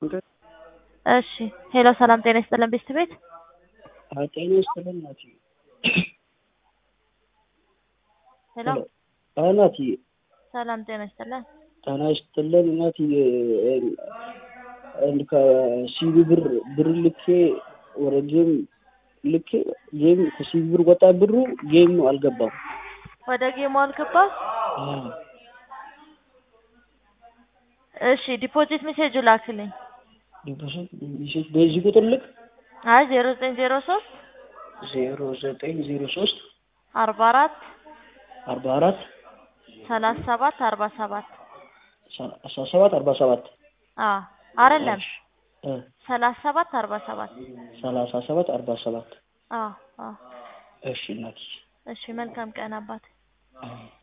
እሺ ሄሎ ሰላም ጤና ይስጥልን ቤስት ቤት ጤና ይስጥልን ናቲ። ሄሎ ናቲ ሰላም ጤና ይስጥልን ጤና ይስጥልን ናቲ። ከሲቢ ብር ብር ልኬ ወደ ጌም ልኬ ጌም ከሲቢ ብር ወጣ ብሩ ጌም አልገባም። ወደ ጌሙ አልገባም። እሺ ዲፖዚት ሜሴጁ ላክልኝ። ዲፖዚት ሜሴጅ በዚህ ቁጥር ልክ አይ ዜሮ ዘጠኝ ዜሮ ሶስት ዜሮ ዘጠኝ ዜሮ ሶስት አርባ አራት አርባ አራት ሰላሳ ሰባት አርባ ሰባት አስራ ሰባት አርባ ሰባት አዎ አይደለም ሰላሳ ሰባት አርባ ሰባት ሰላሳ ሰባት አርባ ሰባት አዎ አዎ እሺ እናትዬ እሺ መልካም ቀን አባት አዎ